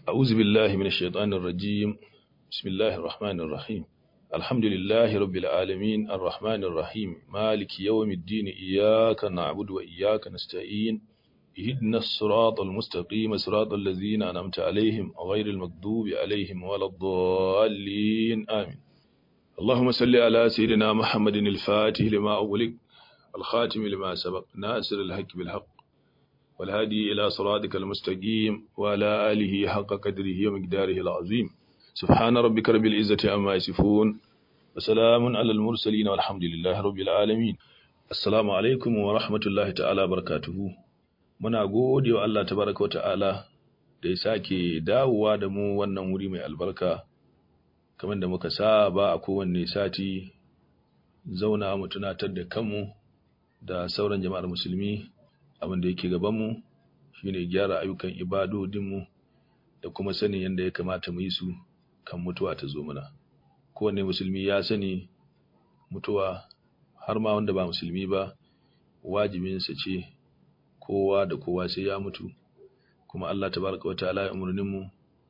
أعوذ بالله من الشيطان الرجيم بسم الله الرحمن الرحيم الحمد لله رب العالمين الرحمن الرحيم مالك يوم الدين إياك نعبد وإياك نستعين اهدنا الصراط المستقيم صراط الذين أنعمت عليهم غير المغضوب عليهم ولا الضالين آمين اللهم صل على سيدنا محمد الفاتح لما أغلق الخاتم لما سبق ناصر الحق بالحق والهادي إلى صراطك المستقيم وعلى آله حق قدره ومقداره العظيم سبحان ربك رب العزة عما يصفون وسلام على المرسلين والحمد لله رب العالمين السلام عليكم ورحمة الله تعالى وبركاته muna gode wa Allah tabaraka wa ta'ala da ya sake dawowa da mu wannan wuri mai albarka kamar da muka saba a kowanne sati zauna mu tunatar da kanmu da sauran jama'ar musulmi abin da yake gabanmu shine gyara ayyukan ibadodinmu da kuma sanin yadda ya kamata mu yi su kan mutuwa ta zo mana kowanne musulmi ya sani mutuwa har ma wanda ba musulmi ba wajibinsa ce kowa da kowa sai ya mutu kuma Allah tabaraka wataala ya umurnin mu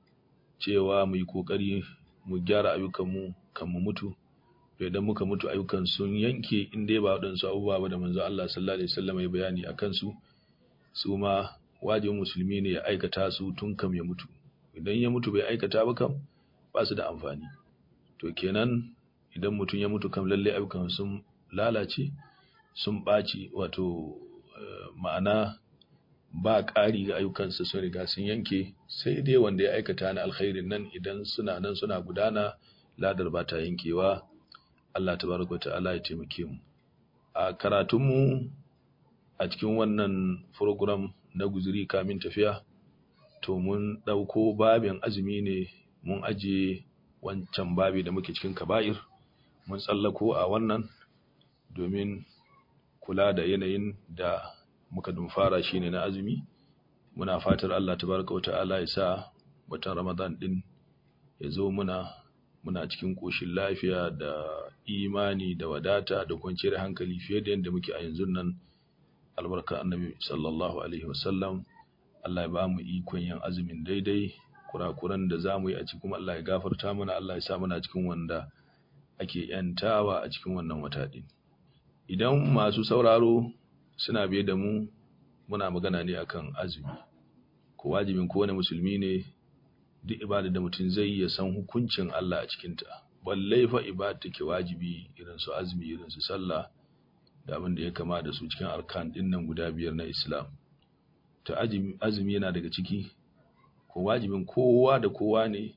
cewa mu yi kokari mu gyara ayyukanmu kan mu mutu to idan muka mutu ayyukan sun yanke in dai ba waɗansu abubuwa ba da manzo Allah sallallahu alaihi wasallam ya bayani akan su su ma wajibin musulmi ne ya aikata su tun kam ya mutu idan ya mutu bai aikata ba kam ba su da amfani to kenan idan mutum ya mutu kam lalle ayyukan sun lalace sun ɓaci wato ma'ana ba ƙari ga ayyukansa sun riga sun yanke sai dai wanda ya aikata na alkhairin nan idan suna nan suna gudana ladar ba ta yankewa Allah tabaraka ta'ala ya taimake mu a karatunmu a cikin wannan program na guzuri kamin tafiya to mun ɗauko babin azumi ne mun ajiye wancan babi da muke cikin kaba'ir mun tsallako a wannan domin kula da yanayin da muka dumfara shine na azumi muna fatar Allah tabaraka wa ta'ala ya sa watan Ramadan din ya zo muna muna cikin koshin lafiya da imani da wadata da kwanciyar hankali fiye da yadda muke a yanzu nan albarka annabi sallallahu alaihi wasallam Allah ya ba mu ikon yin azumin daidai kurakuran da za mu yi a cikin Allah ya gafarta mana Allah ya sa muna cikin wanda ake yantawa a cikin wannan wata din idan masu sauraro suna biye da mu muna magana ne akan azumi ko wajibin kowane musulmi ne duk ibada da mutum zai yi ya san hukuncin Allah a cikinta balle fa ibada take wajibi irin su azumi irin su sallah da abin da ya kama da su cikin arkan din nan guda biyar na Islam ta azumi yana daga ciki ko wajibin kowa da kowa ne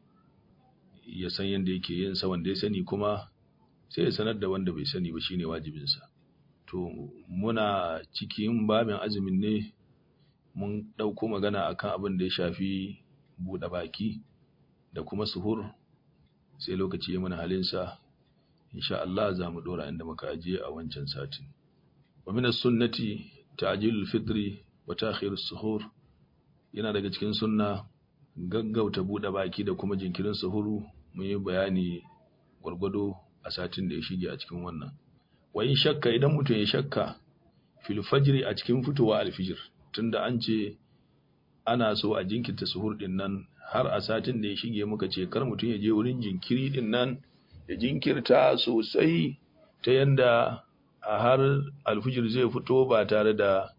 ya san yadda yake yin sa wanda ya sani kuma sai ya sanar da wanda bai sani ba shine wajibinsa to muna cikin babin azumin ne mun ɗauko magana akan abin da ya shafi buɗe baki da kuma suhur sai lokaci ya mana halinsa insha Allah za mu ɗora inda muka ajiye a wancan satin wa min sunnati ta'jilul fitri wa ta'khirus suhur yana daga cikin sunna gaggauta buɗe baki da kuma jinkirin suhuru mun yi bayani gwargwado a satin da ya shige a cikin wannan wa in shakka idan mutum ya shakka fil fajri a cikin fitowa alfijir tunda an ce ana so a jinkirta suhur din nan har a satin da ya shige muka ce kar mutum ya je wurin jinkiri din nan ya jinkirta sosai ta yanda a har alfijir zai fito ba tare da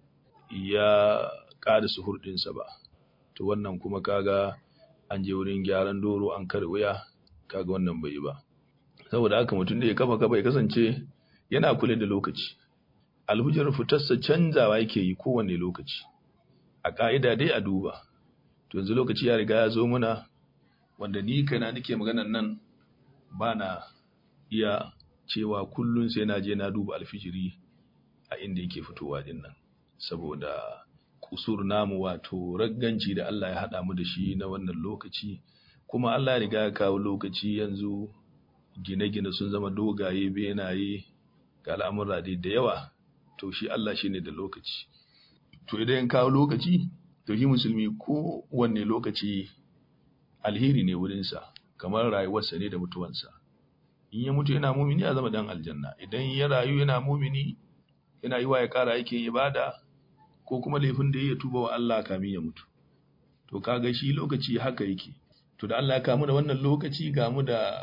ya ƙara suhur ɗinsa ba to wannan kuma kaga an je wurin gyaran doro an kare wuya kaga wannan bai yi ba saboda haka mutum da ya kafa kafa ya kasance yana kula da lokaci alhujar fitarsa canzawa yake yi kowane lokaci a ƙa'ida dai a duba to yanzu lokaci ya riga ya zo muna wanda ni kana nake maganan nan ba na iya cewa kullum sai na je na duba alfijiri a inda yake fitowa din nan saboda kusur namu wato ragganci da Allah ya haɗa mu da shi na wannan lokaci kuma Allah ya riga ya kawo lokaci yanzu gine-gine sun zama dogaye benaye ga al'amura dai da yawa to shi Allah shi ne da lokaci to idan kawo lokaci to shi musulmi ko wanne lokaci alheri ne wurinsa kamar rayuwarsa ne da mutuwansa in ya mutu yana mumini ya zama dan aljanna idan ya rayu yana mumini yana yi wa ya kara yake ibada ko kuma laifin da ya tuba wa Allah kamin ya mutu to kaga shi lokaci haka yake to da Allah ya kamu da wannan lokaci ga mu da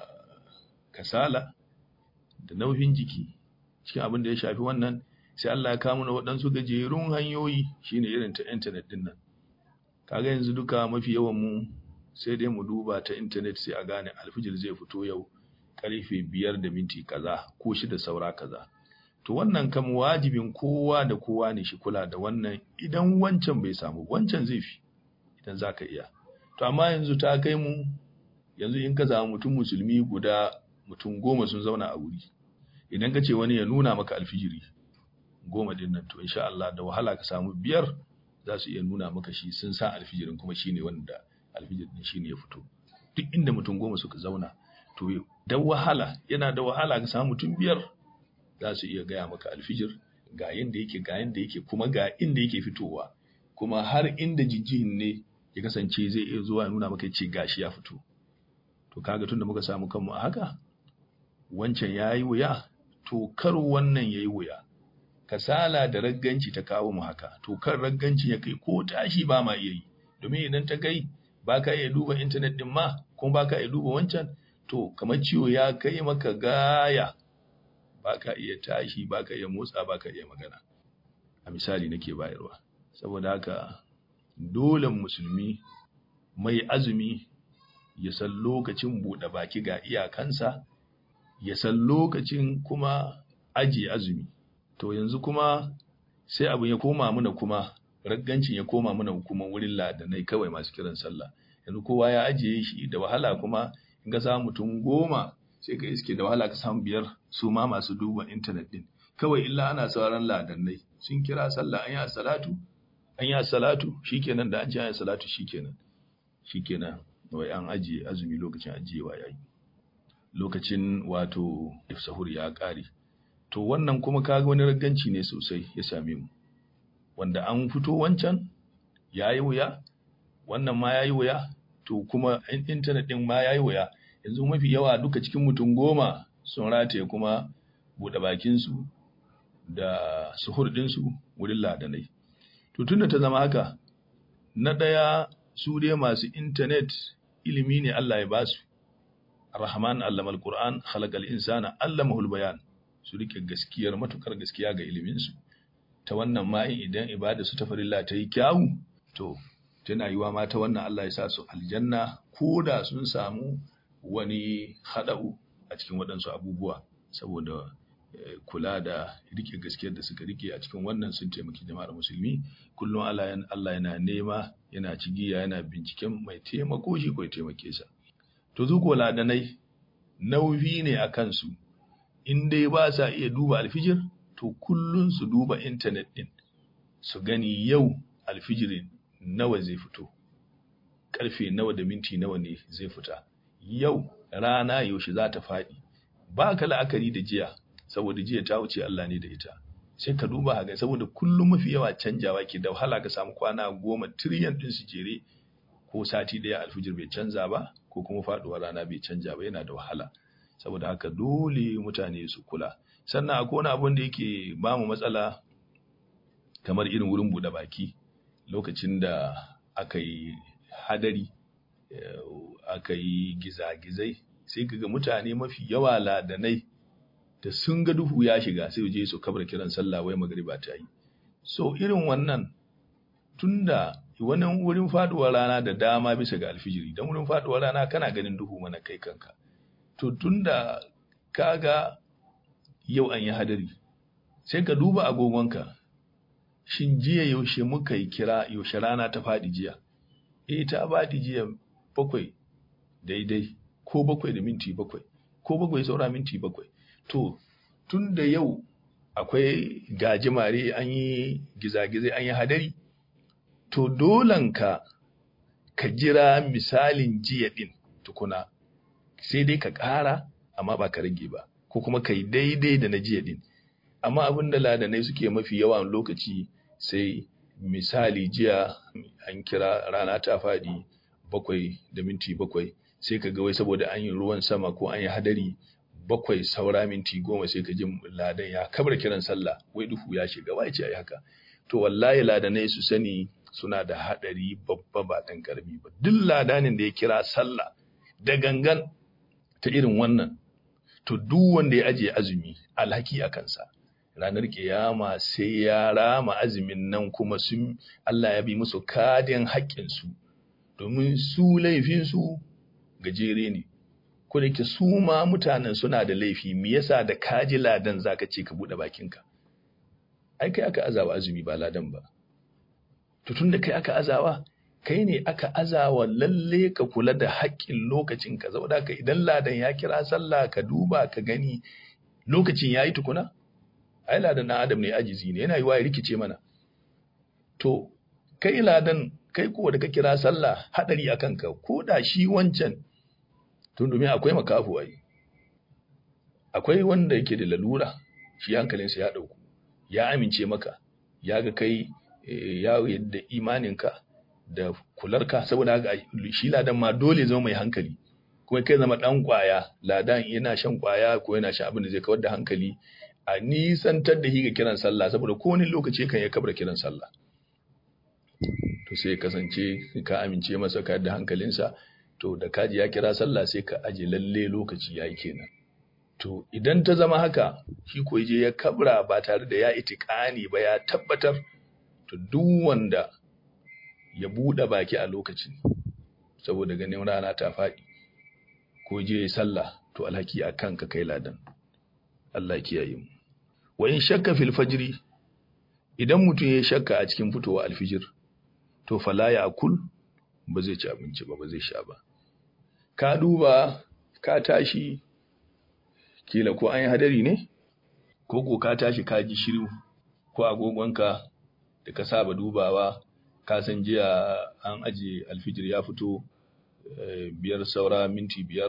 kasala da nauyin jiki cikin abin da ya shafi wannan sai Allah ya kamu da waɗansu gajerun hanyoyi shine irin ta intanet din nan kaga yanzu duka mafi yawan mu sai dai mu duba ta intanet sai a gane alfijir zai fito yau karfe biyar da minti kaza ko shida saura kaza to wannan kam wajibin kowa da kowa ne shi kula da wannan idan wancan bai samu wancan zai fi idan za ka iya to amma yanzu ta kai mu yanzu in ka samu mutum musulmi guda mutum goma sun zauna a wuri idan ka ce wani ya nuna maka alfijiri goma din nan to insha Allah da wahala ka samu biyar za su iya nuna maka shi sun sa alfijirin kuma shine wanda alfijir din shine ya fito duk inda mutum goma suka zauna to da wahala yana da wahala ka samu mutum biyar za su iya gaya maka alfijir ga yanda yake ga yanda yake kuma ga inda yake fitowa kuma har inda jijjihin ne ya kasance zai iya zuwa nuna maka ce gashi ya fito to kaga tunda muka samu kanmu a haka wancan yayi wuya to kar wannan yayi wuya kasala da ragganci ta kawo mu haka to kan ragganci ya kai ko tashi ba ma iya yi domin idan ta kai ba ka iya duba intanet din ma kuma ba ka iya duba wancan to kamar ciwo ya kai maka gaya ba ka iya tashi ba ka iya motsa ba ka iya magana a misali nake bayarwa saboda haka dole musulmi mai azumi ya san lokacin buɗe baki ga iyakansa ya san lokacin kuma ajiye azumi to yanzu kuma sai abu ya koma mana kuma raggancin ya koma mana kuma wurin ladanai kawai masu kiran sallah yanzu kowa ya ajiye shi da wahala kuma in ka samu mutum goma sai ka iske da wahala ka samu biyar su ma masu duba intanet din kawai illa ana sauran ladannai sun kira sallah an yi salatu an yi salatu shikenan da an ce an yi salatu shikenan shikenan wai an ajiye azumi lokacin ajiyewa yayi lokacin wato sahur ya kare to wannan kuma kaga wani ragganci ne sosai ya same mu wanda an fito wancan yayi wuya wannan ma yayi wuya to kuma intanet din ma yayi wuya yanzu mafi yawa duka cikin mutum goma sun rataye kuma buɗe bakinsu da suhur ɗinsu wurin ladanai to tunda ta zama haka na ɗaya su dai masu intanet ilimi ne Allah ya basu Ar-Rahman allama al-Qur'an khalaqal insana allamahul bayan su rike gaskiyar matukar gaskiya ga ilimin su ta wannan ma idan ibada su ta farilla ta yi kyawu to tana yiwa ma ta wannan Allah ya sa su aljanna ko da sun samu wani hada'u a cikin waɗansu abubuwa saboda kula da rike gaskiyar da suka rike a cikin wannan sun taimaki jama'ar musulmi kullum Allah yana nema yana cigiya yana binciken mai taimako shi ko ya taimake sa to zu ko ladanai nauyi ne a kansu in dai ba sa iya duba alfijir to kullum su duba intanet din su gani yau alfijirin nawa zai fito karfe nawa da minti nawa ne zai fita yau rana yaushe za ta faɗi ba ka la'akari da jiya saboda jiya ta wuce Allah ne da ita sai ka duba ga saboda kullum mafi yawa canjawa ke da wahala ka samu kwana goma tiriyan din su jere ko sati daya alfijir bai canza ba ko kuma faduwar rana bai canja ba yana da wahala saboda haka dole mutane su kula sannan akwai wani abun da yake ba mu matsala kamar irin wurin buɗe baki lokacin da aka yi hadari aka yi gizagizai sai kaga mutane mafi yawa ladanai da sun ga duhu ya shiga sai je su kabar kiran sallah wai magriba ta yi so irin wannan tunda wannan wurin faduwar rana da dama bisa ga alfijiri dan wurin faduwar rana kana ganin duhu mana kai kanka to tunda kaga yau an yi hadari sai ka duba agogonka shin jiya yaushe muka yi kira yaushe rana ta faɗi jiya eh ta faɗi jiya bakwai daidai ko bakwai da minti bakwai ko bakwai saura minti bakwai to tun da yau akwai gajimare an yi gizagizai an yi hadari to dolanka ka jira misalin jiya ɗin tukuna sai dai ka ƙara amma ba ka rage ba ko kuma ka yi daidai da na jiya ɗin amma abin da ladanai suke mafi yawan lokaci sai misali jiya an kira rana ta faɗi bakwai da minti bakwai sai ka ga wai saboda an yi ruwan sama ko an yi hadari bakwai saura minti goma sai ka ji ladan ya kabar kiran sallah wai duhu ya shiga wai ce ai haka to wallahi ladanai su sani suna da haɗari babba ba ɗan ƙarami ba duk ladanin da ya kira sallah da gangan ta irin wannan to duk wanda ya ajiye azumi alhaki a kansa ranar kiyama sai ya rama azumin nan kuma sun Allah ya bi musu kadin haƙƙinsu domin su laifinsu gajere ne ko da ke su ma mutanen suna da laifi me yasa da kaji ladan zaka ce ka buɗe bakinka ai kai aka azawa azumi ba ladan ba to tun da kai aka azawa kai ne aka azawa lalle ka kula da haƙƙin lokacin ka saboda ka idan ladan ya kira sallah ka duba ka gani lokacin yayi tukuna ai ladan na adam ne ajizi ne yana yiwa ya rikice mana to kai ladan kai ko da ka kira sallah hadari akan ka ko da shi wancan tun domin akwai makafu ai akwai wanda yake da lalura shi hankalinsa ya dauku ya amince maka ya ga kai ya yadda imaninka da kularka saboda haka shi ladan ma dole zama mai hankali kuma kai zama dan kwaya ladan yana shan kwaya ko yana shan abin da zai kawar da hankali a nisantar da shi ga kiran sallah saboda kowane lokaci kan ya kabra kiran sallah to sai ya kasance ka amince masa ka da hankalinsa to da kaji ya kira sallah sai ka aje lalle lokaci yayi kenan to idan ta zama haka shi ko je ya kabra ba tare da ya itikani ba ya tabbatar to duk wanda ya buɗe baki a lokacin saboda ganin rana ta faɗi ko je ya sallah to alhaki a kanka kai ladan Allah kiyaye mu wa in shakka fil fajri idan mutum ya shakka a cikin fitowa alfijir to fala ya akul ba zai ci abinci ba ba zai sha ba ka duba ka tashi kila ko an yi hadari ne ko ko ka tashi ka ji shiru ko agogonka da ka saba dubawa ka san jiya an aje alfijir ya fito biyar saura minti biyar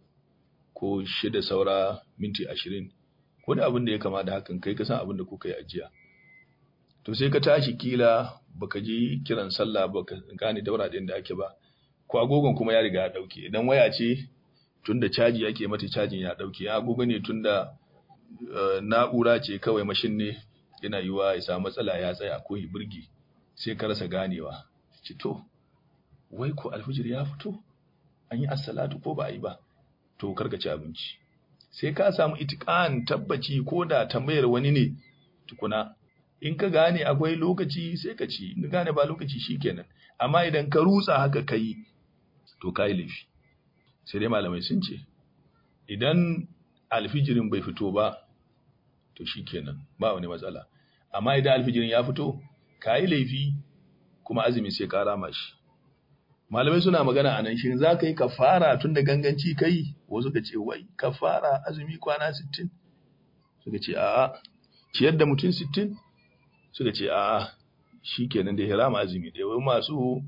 ko shida saura minti ashirin ko da abin da ya kama da hakan kai ka san abin da kuka yi ajiya to sai ka tashi kila baka ji kiran sallah baka gane daura ɗin da ake ba ko agogon kuma ya riga ya ɗauke idan waya ce tunda caji ake mata cajin ya ɗauke ya agogo ne tunda na'ura ce kawai mashin ne yana yiwa ya samu matsala ya tsaya ko ya burge sai ka rasa ganewa ce to wai ko alfijir ya fito an yi assalatu ko ba a yi ba to karka ci abinci sai ka samu itikan tabbaci ko da tambayar wani ne tukuna in ka gane akwai lokaci sai ka ci in gane ba lokaci shikenan amma idan ka rutsa haka kai to kai laifi sai dai malamai sun ce idan alfijirin bai fito ba to shikenan ba wani matsala amma idan alfijirin ya fito kai laifi kuma azumi sai ka rama shi malamai suna magana anan shin za ka yi kafara tun da ganganci kai wasu ka ce wai kafara azumi kwana 60 suka ce a'a ciyar da mutum 60 suka ce a'a shikenan da hirama azumi da wai masu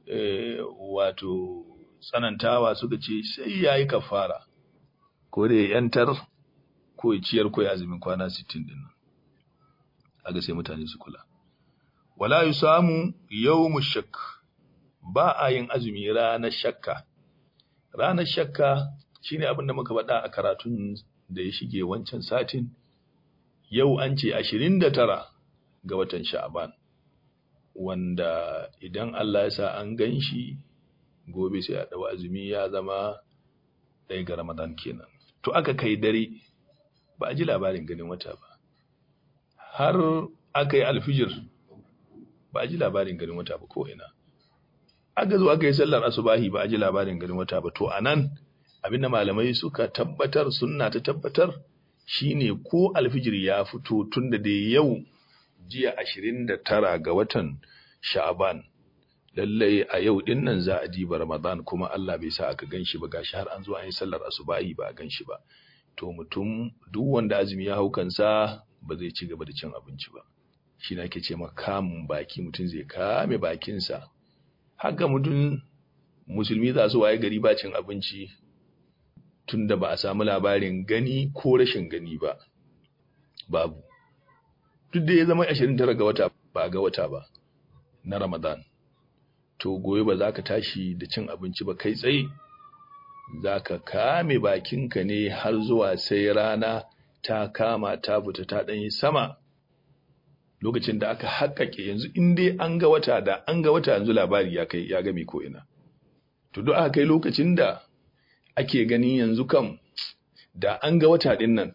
wato tsanantawa suka ce sai yayi kafara ko da yantar ko ciyar ko azumin kwana 60 din nan aga sai mutane su kula wala yusamu yawmu shakk ba a yin azumi ranar shakka ranar shakka shine abin da muka faɗa a karatun da ya shige wancan satin yau an ce 29 ga watan sha'aban wanda idan Allah ya sa an gan shi gobe sai a ɗau azumi ya zama ɗaya ga ramadan kenan to aka kai dare ba a ji labarin ganin wata ba har aka yi alfijir ba a ji labarin ganin wata ba ko ina aka zo aka yi sallar asubahi ba a ji labarin ganin wata ba to anan abinda malamai suka tabbatar sunna ta tabbatar shine ko alfijir ya fito tunda da yau jiya ashirin da tara ga watan sha'aban lallai a yau din nan za a diba ramadan kuma Allah bai sa aka ganshi ba gashi har an zo an yi sallar asubahi ba a ganshi ba to mutum duk wanda azumi ya hau kansa ba zai ci gaba da cin abinci ba shi ne ake ce ma kamun baki mutum zai kame bakinsa haka mutum musulmi za su waye gari ba cin abinci tun da ba a samu labarin gani ko rashin gani ba babu duk da ya zama 29 ga wata ba ga wata ba na ramadan to gobe ba za ka tashi da cin abinci ba kai tsaye za ka kame bakinka ne har zuwa sai rana ta kama ta fita ta ɗanyi sama lokacin da aka haƙaƙe yanzu in dai an ga wata da an ga wata yanzu labari ya kai ya game ko ina to duk aka kai lokacin da ake ganin yanzu kam da an ga wata din nan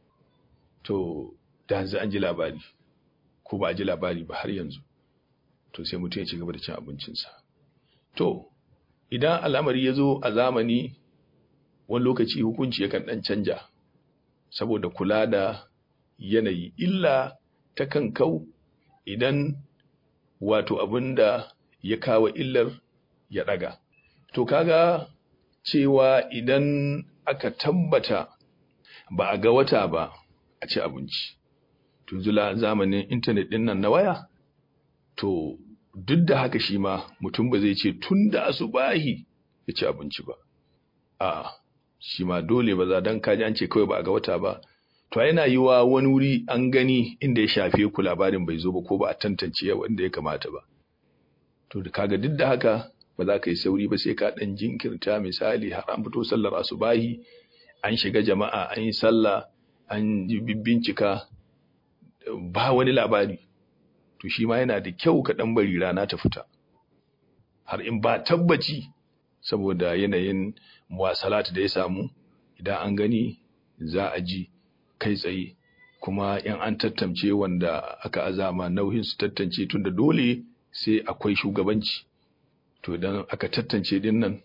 to da yanzu an ji labari ko ba a ji labari ba har yanzu to sai mutum ya ci gaba da cin abincinsa to idan al'amari ya zo a zamani wani lokaci hukunci yakan ɗan canja saboda kula da yanayi illa ta kan kau idan wato abin da ya kawo illar ya ɗaga to kaga cewa idan aka tabbata ba a ga wata ba a ci abinci to zula zamanin intanet ɗin nan na waya to duk da haka shi ma mutum ba zai ce tun da asubahi ya ci abinci ba a shi ma dole ba za don kaji an ce kawai ba a ga wata ba to yana yi wa wani wuri an gani inda ya shafe ku labarin bai zo ba ko ba a tantance wanda ya kamata ba to da kaga duk da haka ba za ka yi sauri ba sai ka dan jinkirta misali har an fito sallar asubahi an shiga jama'a an yi sallah an bincika ba wani labari to shi ma yana da kyau ka dan bari rana ta fita har in ba tabbaci saboda yanayin muwasalat da ya samu idan an gani za a ji kai tsaye kuma yan an tattamce wanda aka azama nauyin su tattance tunda dole sai akwai shugabanci to idan aka tattance din nan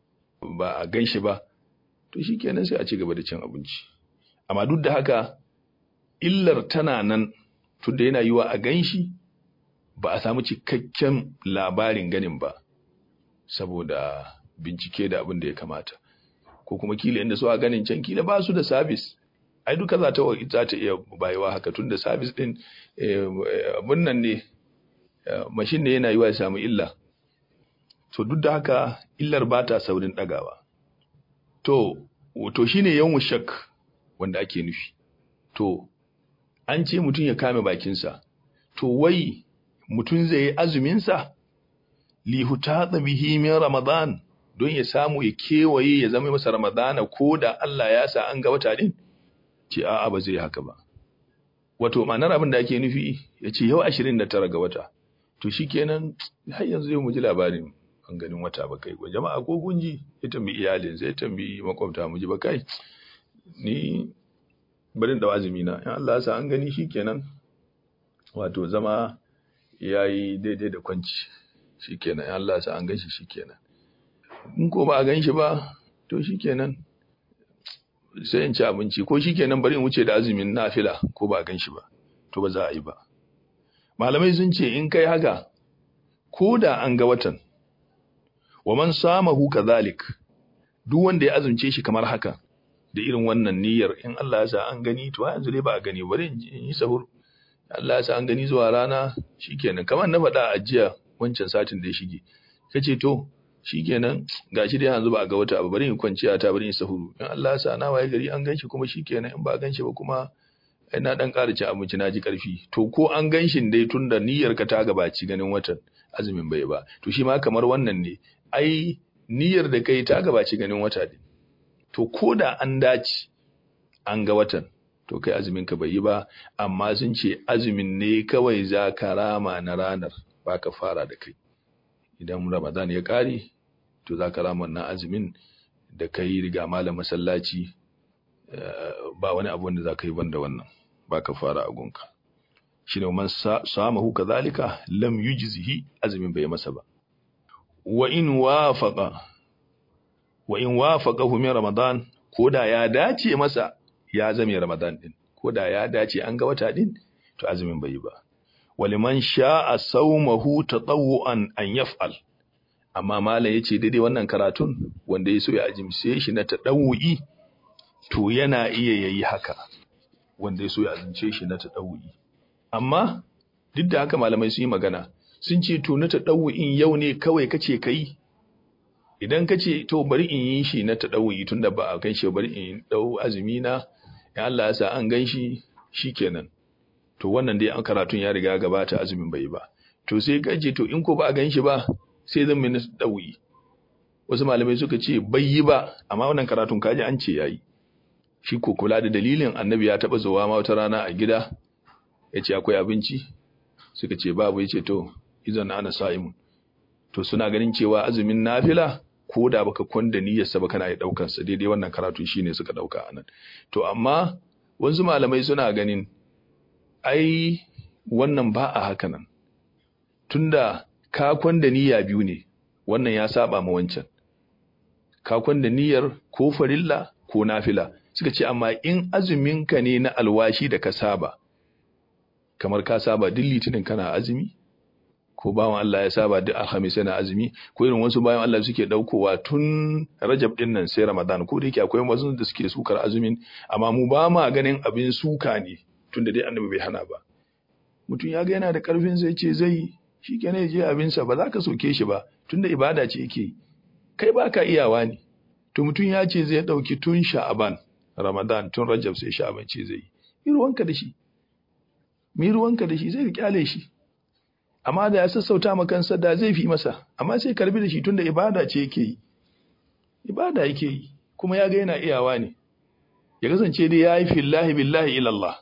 ba a gan shi ba to shi kenan sai a ci gaba da cin abinci amma duk da haka illar tana nan tunda yana yiwa a gan shi ba a samu cikakken labarin ganin ba saboda bincike da abin da ya kamata ko kuma kila inda su a ganin can kila ba su da sabis ai duka za ta za ta iya bayewa haka tun da sabis din abin nan ne mashin ne yana yiwa ya samu illa to duk da haka illar ba ta saurin ɗagawa to to shine yawan shak wanda ake nufi to an ce mutum ya kame bakinsa to wai mutum zai yi azuminsa lihuta bihi min ramadan don ya samu ya kewaye ya zama masa ramadana ko da Allah ya sa an ga wata din ce a'a ba zai haka ba wato ma'anar abin da ake nufi ya ce yau 29 ga wata to shikenan har yanzu zai mu ji labarin an ganin wata ba kai ko jama'a ko gunji ya tambi iyalin sai tambi makwabta mu ji ba kai ni barin da azumi na in Allah ya sa an gani shikenan wato zama yayi daidai da kwanci shikenan in Allah ya sa an ganshi shikenan in ko ba a ganshi ba to shikenan sai in ci abinci ko shikenan bari in wuce da azumin nafila ko ba a ganshi ba to ba za a yi ba malamai sun ce in kai haka ko da an ga watan wa man samahu kadhalik duk wanda ya azumce shi kamar haka da irin wannan niyyar in Allah ya sa an gani to yanzu dai ba a gani bari in yi sahur Allah ya sa an gani zuwa rana shikenan kamar na faɗa a jiya wancan satin da ya shige kace to shikenan gashi dai yanzu ba a ga wata abu bari in kwanciya ta bari in sahuru in Allah ya sa na waye gari an ganshi kuma shikenan in ba a ganshi ba kuma ai na dan ƙara ci abinci na ji ƙarfi to ko an ganshin dai tunda niyyar ka ta gabaci ganin watan azumin bai ba to shi ma kamar wannan ne ai niyyar da kai ta gabaci ganin wata din to ko da an dace an ga watan to kai azumin ka bai yi ba amma sun ce azumin ne kawai za ka rama na ranar ba ka fara da kai idan ramadan ya ƙare to za ka rama na azumin da kai riga malam masallaci ba wani abu da za ka yi banda wannan ba ka fara a gunka shi ne man samahu kazalika lam yujzihi azumin bai masa ba wa in wafaqa wa in wafaqahu min ramadan koda ya dace masa ya zame ramadan din koda ya dace an ga wata din to azumin bai yi ba waliman sha'a sawmahu tatawuan an yaf'al amma malam yace daidai wannan karatun wanda ya so ya ajimse shi na tadawu'i to yana iya yayi haka wanda ya so ya azumce shi na tadawu'i amma duk da haka malamai sun yi magana sun ce to na tadawu'in yau ne kawai kace kai idan kace to bari in yi shi na tadawu'i tunda ba a ganshi bari in dau azumi na in Allah ya sa an ganshi shikenan to wannan dai an karatun ya riga gabata azumin bai ba to sai kace to in ko ba a ganshi ba sai zan mai na tadawu'i wasu malamai suka ce bai yi ba amma wannan karatun kaji an ce yayi shi ko kula da dalilin annabi ya taba zuwa ma wata rana a gida ya ce akwai abinci suka ce babu yace to idan ana sa'imun to suna ganin cewa azumin nafila ko da baka kwanda niyyarsa ba kana yi daukar sa daidai wannan karatu shine suka dauka anan to amma wasu malamai suna ganin ai wannan ba a haka nan tunda ka kwanda niyya biyu ne wannan ya saba ma wancan ka kwanda niyyar ko farilla ko nafila suka ce amma in azumin ka ne na alwashi da ka saba kamar ka saba duk litinin kana azumi ko bawan Allah ya saba duk alhamis yana azumi ko irin wasu bayan Allah suke daukowa tun Rajab din nan sai Ramadan ko da yake akwai wasu da suke sukar azumin amma mu ba ma ganin abin suka ne tunda dai annabi bai hana ba mutum ya ga yana da karfin sai ce zai shi kenan ya je abinsa ba za ka soke shi ba tunda ibada ce yake kai ba ka iyawa ne to mutum ya ce zai dauki tun Sha'aban Ramadan tun Rajab sai Sha'aban ce zai yi ruwanka da shi mi ruwanka da shi zai kyale shi amma da ya sassauta ma kansa da zai fi masa amma sai karbi da shi tunda ibada ce yake yi ibada yake yi kuma ya ga yana iyawa ne ya kasance dai ya yi fillahi billahi ilallah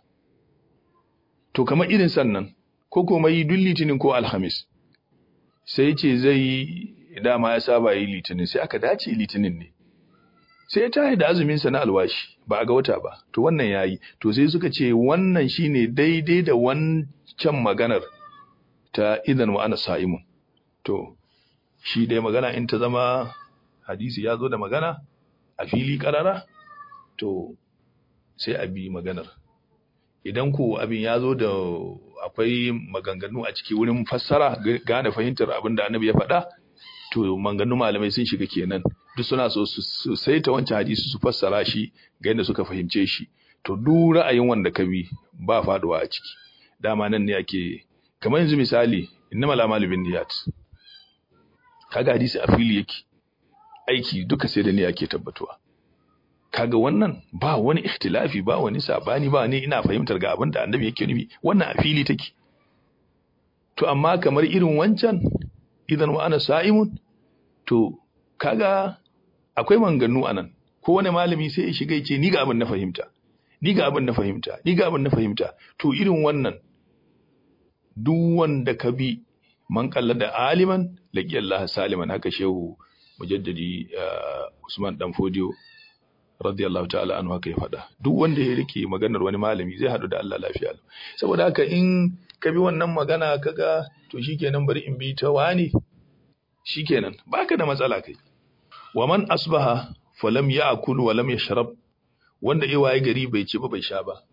to kamar irin sannan ko kuma yi duk litinin ko alhamis sai ce zai yi dama ya saba yi litinin sai aka dace litinin ne sai ya tahi da azumin sa na alwashi ba a ga wata ba to wannan yayi to sai suka ce wannan shine daidai da wancan maganar ta idan wa ana sa'imun to shi dai magana in ta zama hadisi ya zo da magana a fili karara to sai a bi maganar idan ko abin ya zo da akwai maganganu a ciki wurin fassara gane fahimtar abin da annabi ya faɗa to maganganu malamai sun shiga kenan duk suna so su saita wancan hadisi su fassara shi ga yadda suka fahimce shi to duk ra'ayin wanda ka bi ba faduwa a ciki dama nan ne ake kamar yanzu misali innamal a'malu binniyat kaga hadisi a fili yake aiki duka sai da ne ake tabbatuwa kaga wannan ba wani ikhtilafi ba wani sabani ba ne ina fahimtar ga abin da annabi yake nufi wannan a fili take to amma kamar irin wancan idan wa ana sa'imun to kaga akwai manganu anan ko wani malami sai ya shiga yace ni ga abin na fahimta ni ga abin na fahimta ni ga abin na fahimta to irin wannan duk wanda ka bi man kalla da aliman laqi Allah saliman haka shehu mujaddadi Usman dan Fodiyo radiyallahu ta'ala anhu haka ya faɗa duk wanda ya rike maganar wani malami zai haɗu da Allah lafiya saboda haka in ka bi wannan magana kaga to shikenan bari in bi ta wani shikenan baka da matsala kai wa man asbaha falam ya'kul wa lam yashrab wanda ya waye gari bai ci ba bai sha ba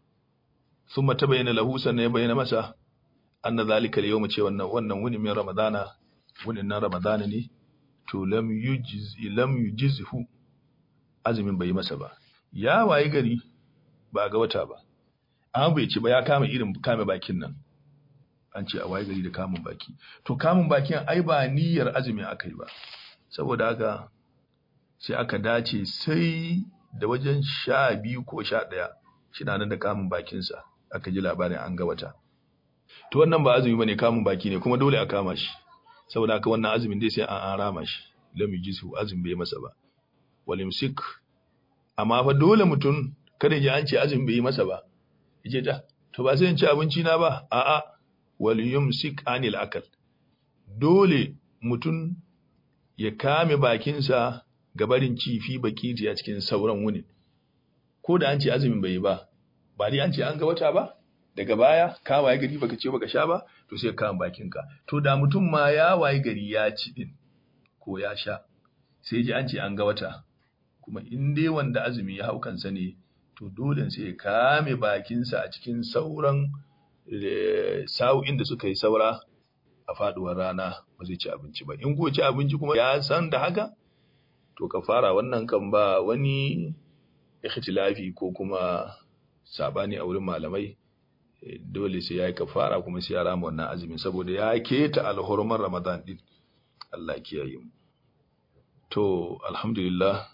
thumma tabayyana lahu sannan ya bayyana masa anna zalika al-yawm ce wannan wannan wuni min ramadana wunin nan ramadana ne to lam yujiz lam yujizhu azumin bai masa ba ya waye gari ba ga wata ba an bai ci ba ya kama irin kame bakin nan an ce a waye gari da kamun baki to kamun bakin ai ba niyyar azumi aka yi ba saboda haka sai aka dace sai da wajen sha biyu ko sha ɗaya shi na nan da kamun bakinsa aka ji labarin an ga wata to wannan ba azumi bane kamun baki ne kuma dole a kama shi saboda haka wannan azumin dai sai an an rama shi lam yujisu azumi bai masa ba wal imsik amma fa dole mutum kada ji an ce azumi bai masa ba yace ta to ba sai in ci abinci na ba a'a wal yumsik anil akal dole mutum ya kame bakinsa ga barin cifi baki a cikin sauran wunin ko da an ce azumin bai yi ba ba dai an ce an ga wata ba daga baya ka waye gari baka ce baka sha ba to sai ka bakinka to da mutum ma ya waye gari ya ci din ko ya sha sai ji an ce an ga wata kuma in dai wanda azumi ya hau kansa ne to dole sai ya kame bakinsa a cikin sauran sa'o'in da suka yi saura a faduwar rana ba zai ci abinci ba in ko ci abinci kuma ya san da haka to ka fara wannan kan ba wani ikhtilafi ko kuma sabani a wurin malamai dole sai ya yi kafara kuma sai ya rama wannan azumin saboda ya keta alhurman ramadan din Allah kiyaye mu to alhamdulillah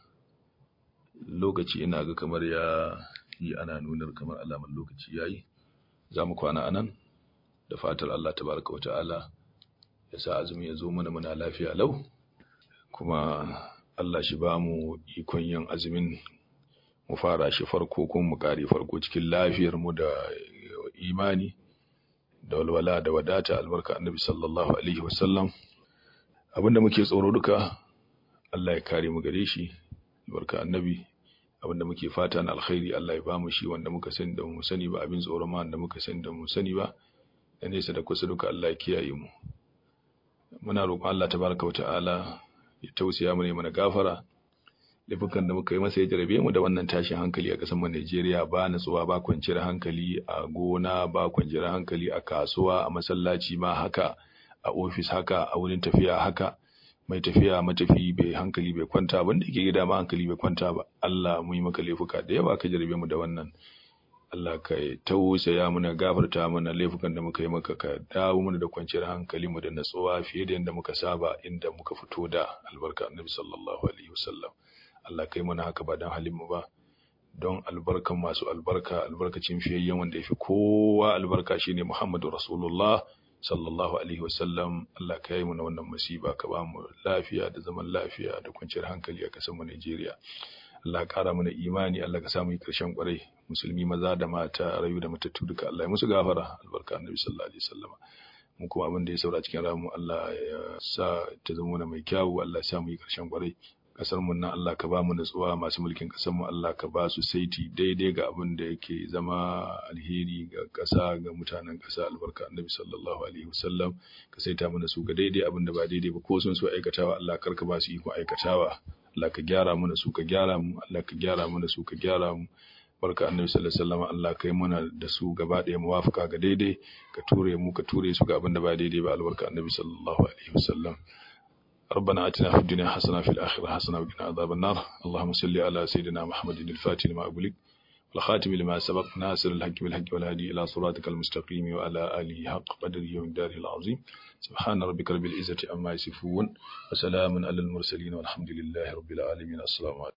lokaci ina ga kamar ya yi ana nunar kamar alamar lokaci yayi za mu kwana anan da fatar Allah tabaraka wata'ala ya sa azumi ya zo mana muna lafiya lau kuma Allah shi ba mu ikon yin azumin mu fara shi farko kuma mu kare farko cikin lafiyar mu da imani da walwala da wadata albarka annabi sallallahu alaihi wasallam abinda muke tsoro duka Allah ya kare mu gare shi albarka annabi abinda muke fata na alkhairi Allah ya bamu shi wanda muka sani da mu sani ba abin tsoro ma wanda muka sani da mu sani ba da nesa da kusa duka Allah ya kiyaye mu muna roƙon Allah tabaraka wa ta'ala ya tausaya mu ne mana gafara laifukan da muka yi masa ya jarabe mu da wannan tashin hankali a ƙasar mu Najeriya ba natsuwa ba kwanciyar hankali a gona ba kwanciyar hankali a kasuwa a masallaci ma haka a ofis haka a wurin tafiya haka mai tafiya matafi bai hankali bai kwanta abin da yake gida ma hankali bai kwanta ba Allah mu yi maka laifuka da yawa ka jarabe mu da wannan Allah ka tausaya mana gafarta mana laifukan da muka yi maka ka dawo mana da kwanciyar hankali mu da natsuwa fiye da yadda muka saba inda muka fito da albarka annabi sallallahu alaihi wasallam Allah kai mana haka ba don halin mu ba don albarkan masu albarka albarkacin fiyayyen wanda ya fi kowa albarka shine Muhammadu Rasulullah sallallahu alaihi wasallam Allah ka yi mana wannan musiba ka ba mu lafiya da zaman lafiya da kwanciyar hankali a kasar mu Najeriya Allah ƙara mana imani Allah ka samu yi ƙarshen ƙwarai musulmi maza da mata rayu da matattu duka Allah ya musu gafara albarka annabi sallallahu alaihi wasallam mu kuma abin da ya saura cikin ramu Allah ya sa ta zama mai kyawu Allah ya sa mu yi ƙarshen ƙwarai kasar mu nan Allah ka ba mu nutsuwa masu mulkin kasar mu Allah ka ba su saiti daidai ga abin da yake zama alheri ga kasa ga mutanen kasa albarka annabi sallallahu alaihi wasallam ka saita mana su ga daidai abin da ba daidai ba ko sun so aikatawa Allah kar ka ba su iko aikatawa Allah ka gyara mana su ka gyara mu Allah ka gyara mana su ka gyara mu barka annabi sallallahu alaihi wasallam Allah kai mana da su gaba ɗaya muwafaka ga daidai ka ture mu ka ture su ga abin da ba daidai ba albarka annabi sallallahu alaihi wasallam ربنا اتنا في الدنيا حسنه في الاخره حسنه وقنا عذاب النار اللهم صل على سيدنا محمد الفاتح لما اغلق والخاتم لما سبق ناصر الحق بالحق والهادي الى صراطك المستقيم وعلى اله حق قدره ومقداره العظيم سبحان ربك رب العزه عما يصفون وسلام على المرسلين والحمد لله رب العالمين السلام عليكم